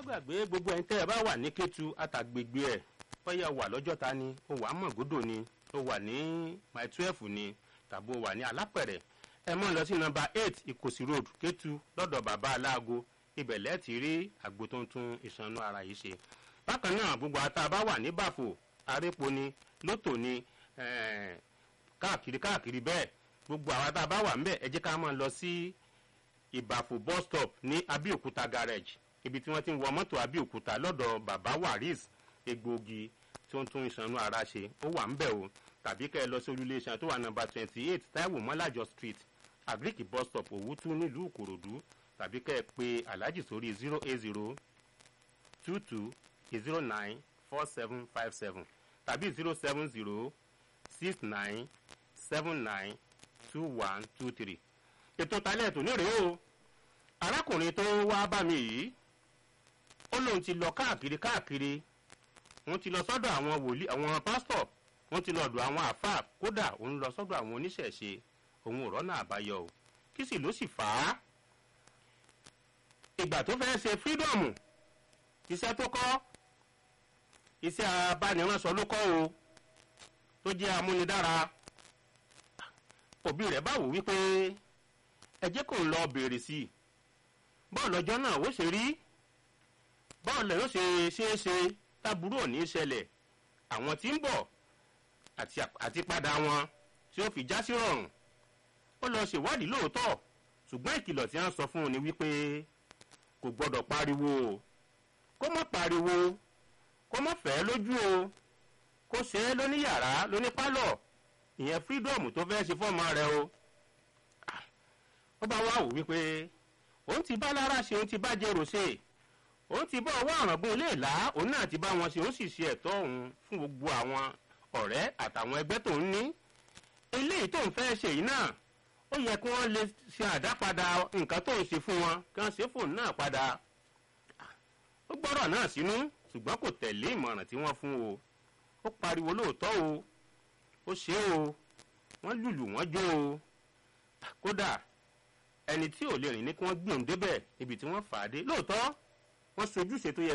gbàgbé gbogbo ẹni tẹ́ ẹ bá wà ní Kétu àtàgbègbè ẹ̀ bóyá wà lọ́jọ́ta ni ó wà mọ̀gódò ni ó wà ní my twelve ni tàbí ó wà ní alápẹ̀rẹ̀ ẹ mọ̀ lọ sí nọ́mbà eight Ìkòsí road Kétu lọ́dọ̀ bàbá aláago ibẹ̀ lẹ́ẹ̀tì rí àgbo tó ń tún ìṣanú ara yìí ṣe bákan náà gbogbo ata bá wà ní bàfò arépo ni lótò ni káàkiri káàkiri bẹ́ẹ̀ gbogbo àwọn tá a bá wà ń bẹ̀ ẹ jẹ́ ká máa lọ sí ìbàfò bus stop ní Abẹ́òkúta garage ibi tí wọ́n ti ń wọ mọ́tò Abẹ́òkúta lọ́dọ̀ bàbá waris egbòogi tó ń tún ìṣanú ara ṣe ó wà ń bẹ̀ o tàbí kẹ́ ẹ lọ sí olúlé iṣan tó wà nọ́mbà twenty eight Táíwò Mọ́lájọ street agric bus stop Òwútú nílùú Ìkòròdú tàbí kẹ́ ẹ pe Alhaji sórí zero eight zero two two zero nine four seven five seven tàbí zero seven zero six nine seven nine two one two three ètò talẹ̀ tó nírèé o arákùnrin tó wá bá mi yìí ó lóun ti lọ káàkiri káàkiri wọ́n ti lọ sọ́dọ̀ àwọn wòlíì àwọn pásítọ̀ wọ́n ti lọ ọ̀dọ̀ àwọn àáfàá kódà òun lọ sọ́dọ̀ àwọn oníṣẹ̀ṣe òun ò rọ́nà àbáyọ o kí sì ló sì fà á ìgbà tó fẹ́ ṣe fírídọ̀mù iṣẹ́ tó kọ́ iṣẹ́ abániránṣọ ló kọ́ o tó jẹ́ amúnidára òbí rẹ̀ bá wò wípé ẹ jẹ́ kó ń lọ bèrè sí i bọ́ọ̀lù ọjọ́ náà ó ṣe rí bọ́ọ̀lù yóò ṣe ṣeé ṣe táburú ò ní í ṣẹlẹ̀ àwọn tí ń bọ̀ àti padà wọn tí ó fi já sí rọrùn ó lọ ṣèwádìí lóòótọ́ ṣùgbọ́n ìkìlọ̀ tí wọ́n sọ fún un ni wípé kò gbọ́dọ̀ pariwo o kó má pariwo kó má fẹ́ lójú o kó ṣe é lóní yàrá lóní pálọ̀ ìyẹn fírídọ̀mù tó fẹ́ ṣe fọ́ọ̀mù rẹ o ó bá wá wò wípé òun ti bá lára ṣe òun ti bá jẹrò ṣe òun ti bá ọwọ́ àràngún ilé ìlà òun náà ti bá wọn ṣe òun sì ṣe ẹ̀tọ́ òun fún gbogbo àwọn ọ̀rẹ́ àtàwọn ẹgbẹ́ tó ń ní eléyìí tó ń fẹ́ ṣe yìí náà ó yẹ kí wọ́n lè ṣe àdápadà nǹkan tó ń ṣe fún wọn kí wọ́n ṣe fóònù náà padà ó gbọ́rọ̀ náà sínú ṣùgbọ́n kò tẹ̀lé ìmọ̀ràn tí wọ́n fún o ó pariwo lóòótọ́ o ó ṣe o wọ́n lùlù wọ́n jó o kódà ẹni tí ò lè rìn ní kí wọ́n gbìyànjú débẹ̀ ibi tí wọ́n fà á dé lóòótọ́ wọ́n sojúṣe tó yẹ